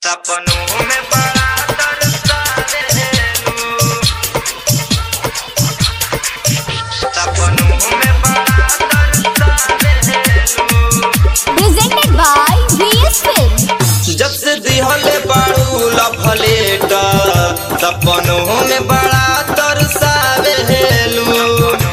सपनों में बड़ा तरसावेलू सपनों में बड़ा तरसावेलू presented by VS Film. जब से दिहले बाड़ू लफलेट सपनों में बड़ा तरसावेलू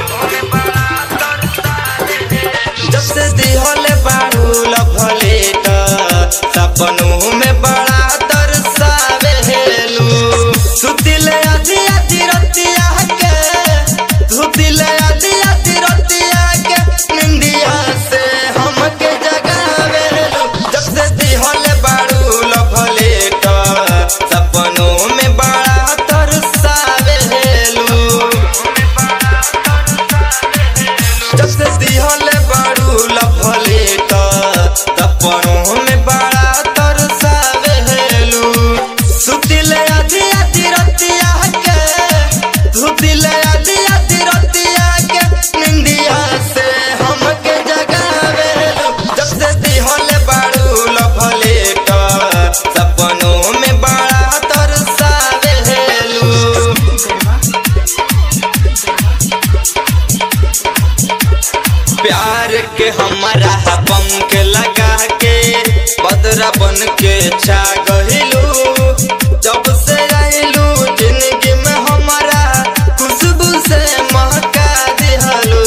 जब से दिहले बाड़ू लफलेट सपनों में बड़ा तरसावेलू सुतिले आधी आधी रतिया के सुतिले आधी आधी रतिया के निंदिया से हमके जगावेलू जब से दिहले बाड़ू लफलेट सपनों में बड़ा तरसावेलू जब से दिहले बाड़ू लफलेट सपनों में बड़ा तरसावेलू सुतिले आधी आधी रतिया के सुतिले आधी आधी रतिया के निंदिया से हमके जगावेलू जब से दिहले बाड़ू लफलेट सपनों में बड़ा तरसावेलू प्यार के हमारा पंख लगा के बदरा बन के छा गहिलू जब से आइलू जिंदगी में हमारा खुशबू से महका दिहलू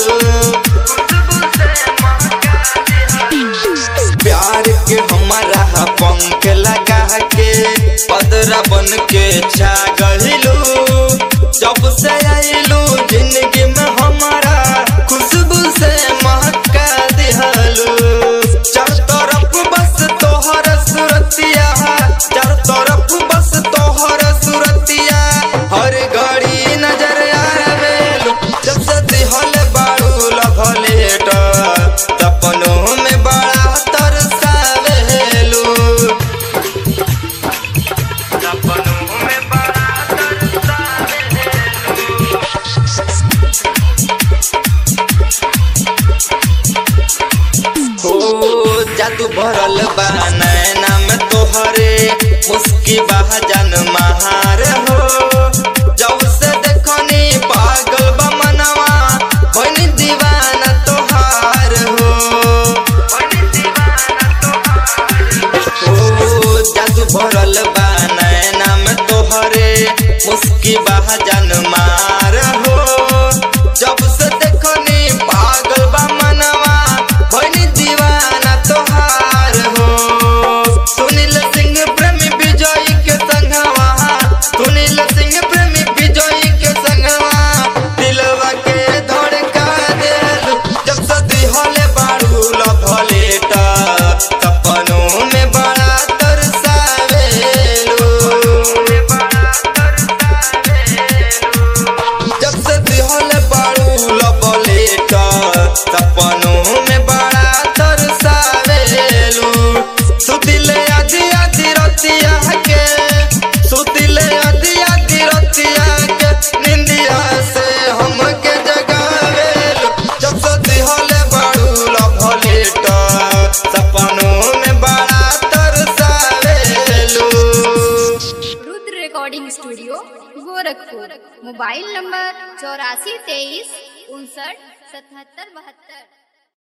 प्यार के हमारा पंख लगा के बदरा बन के छा गहिलू जब से आइलू जिंदगी में हमारा खुशबू से महका दिहलू चार तरफ बस तोहर सुरतिया चार तरफ बस तोहर सुरतिया हर घड़ी नजर आवेलू जब से दिहल बाड़ू लभलेट सपनों में बड़ा तरसावेलू सपनों में बड़ा हो जादू भरल बा नैना में तोहरे मुस्की बा जन महार हो जब से देखनी पागल बा मनवा बनी दीवाना तोहार हो हो जादू भरल बा नैना में तोहरे मुस्की बा जन मार हो जब से देखनी पागल बा मनवा बनी दीवाना तोहार हो सुनील सिंह प्रेमी विजय के संगवा सुनील सिंह प्रेमी विजय के संगवा दिलवा के धड़का देलू जब से दिहले बाड़ू लभलेट सपनों में बड़ा तरसावेलू जब से दिहले बाड़ू लभलेट सपनों में बड़ा तरसावेलू सुतिले आधी आधी रतिया के सुतिले आधी आधी रतिया के निंदिया से हमके जगावेलू जब से दिहले बाड़ू लभलेट सपनों में बड़ा तरसावेलू Rudra recording studio Gorakhpur mobile number चौरासी तेईस उनसठ सतहत्तर बहत्तर